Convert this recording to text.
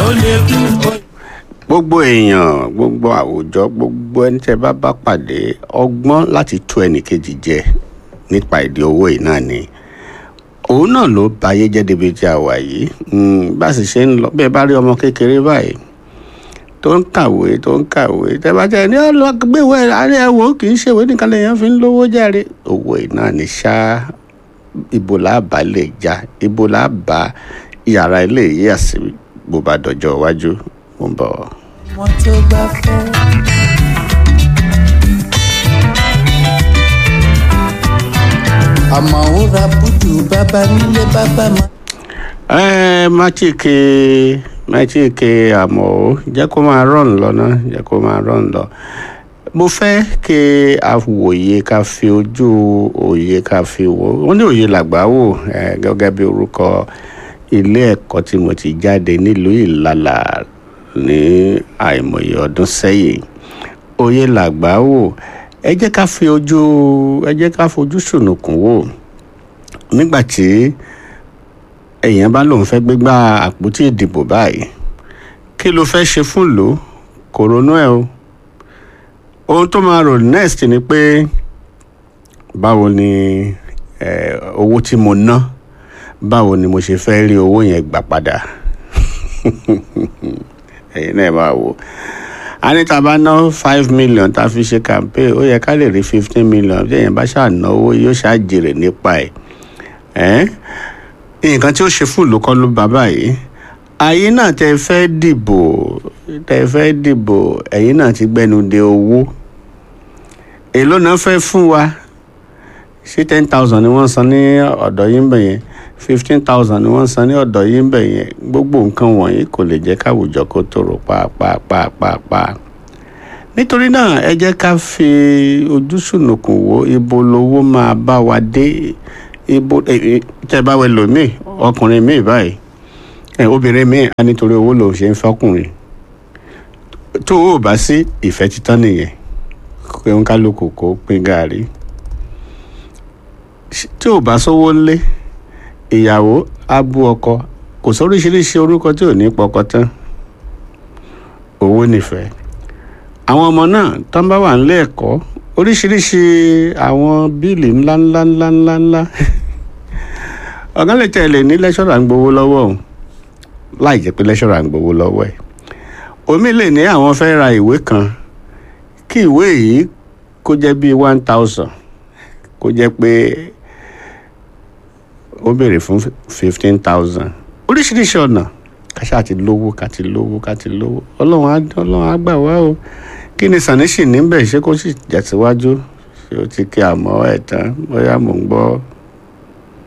ó lè kú ó gbogbo èèyàn gbogbo àwùjọ gbogbo ẹni tẹ́ bá bá pàdé ọgbọ́n láti tú ẹnìkejì jẹ nípa ìdí owó yìí náà ni òun náà ló ba ayé jẹ́ débi tí a wà yìí Mm, bá a sì ṣe ń lọ bẹ́ẹ̀ bá rí ọmọ kékeré báyìí tó ń kàwé tó ń kàwé tẹ́ bá jẹ́ ní ọlọ́gbẹ̀wé àárẹ̀ ẹ̀wò kì í ṣèwé nìkan lèèyàn fi ń lówó járe owó yìí náà ni ṣá ibo làbá lè já ibo làbá yàrá ilé yíyà sí bó bá dọjọ́ iwájú mo ń bọ̀. wọn tó bá fẹ́. àmọ́ ó ra búdù bàbá nílé bàbá máa. ẹ má tí ke má tí ke àmọ́ ó jẹ́ kó máa rọ̀n lọ náà jẹ́ kó máa rọ̀n lọ. mo fẹ́ kí a wòye ká fi ojú òye ká fi wò wọ́n ní òye làgbà wò ẹ gẹ́gẹ́ bí orúkọ ilé ẹ̀kọ́ tí mo ti jáde nílùú ìlàlà ní àìmọye ọdún sẹ́yìn òye làgbà wò ẹ jẹ́ ká fi ojú ẹ jẹ́ ká fojú sùnùkùn wò nígbà tí èèyàn bá lóun fẹ́ gbégbá àpótí ìdìbò báyìí kí ló fẹ́ ṣe fún ìlú kò ronú ẹ̀ o ohun tó máa rò next ni pé báwo ni eh, owó tí mo ná báwo ni mo ṣe fẹ́ rí owó yẹn gbà padà ẹ̀yin náà máa wò a ní tá a bá ná five million tá a fi ṣe campaign ó yẹ ká lè rí fifteen million bí èèyàn bá ṣáà náwó yóò ṣáà jèrè nípa ẹ̀ ẹ́ nǹkan tí ó ṣe fún ìlú kọ́ ló bá báyìí ayé náà tẹ fẹ́ dìbò tẹ fẹ́ dìbò ẹ̀yin náà ti gbẹnu de owó èló náà fẹ́ fún wa ṣé ten thousand ni wọ́n san ní ọ̀dọ̀ yín bẹ̀ yẹn fifteen thousand ni wọ́n san ní ọ̀dọ̀ yín bẹ̀ yẹn gbogbo nǹkan wọ̀nyí kò lè jẹ́ káwùjọ kó tòrò pàápàá nítorí náà ẹ jẹ́ ká fi ojú sùnùkùn wo ibo lowó máa bá wa dé ibo tẹ́ bá wẹ lòmíì ọkùnrin míì báyìí ẹ obìnrin míì á nítorí owó lòun ṣe ń fọkùnrin tó o bá sí ìfẹ́ títán nìyẹn pé ń kálukú kó pín gàárì tí ò bá sówó ńlé ìyàwó á bú ọkọ kò sóríṣiríṣi orúkọ tí ò ní pọkọ tán owó nífẹ̀ẹ́ àwọn ọmọ náà tán bá wà nílé ẹ̀kọ́ oríṣiríṣi àwọn bíìlì ńláńlá ńláńlá ńlá ọ̀gá lè tẹ̀lé ní lẹ́ṣọ̀rà ń gbowó lọ́wọ́ òun láì jẹ́ pé lẹ́ṣọ̀rà ń gbowó lọ́wọ́ ẹ̀ omi lè ní àwọn fẹ́ ra ìwé kan kí ìwé yìí kó jẹ́ bíi one thousand kó jẹ́ pé ó béèrè fún fifteen thousand oríṣiríṣi ọ̀nà káṣá ti lówó ká ti lówó ká ti lówó ọlọ́run á ọlọ́run á gbà wá o kí ni sàníṣì níbẹ̀ ṣé kó sì jẹ̀síwájú ṣé ó ti kí àmọ́ ẹ̀ tán bóyá mò ń gbọ́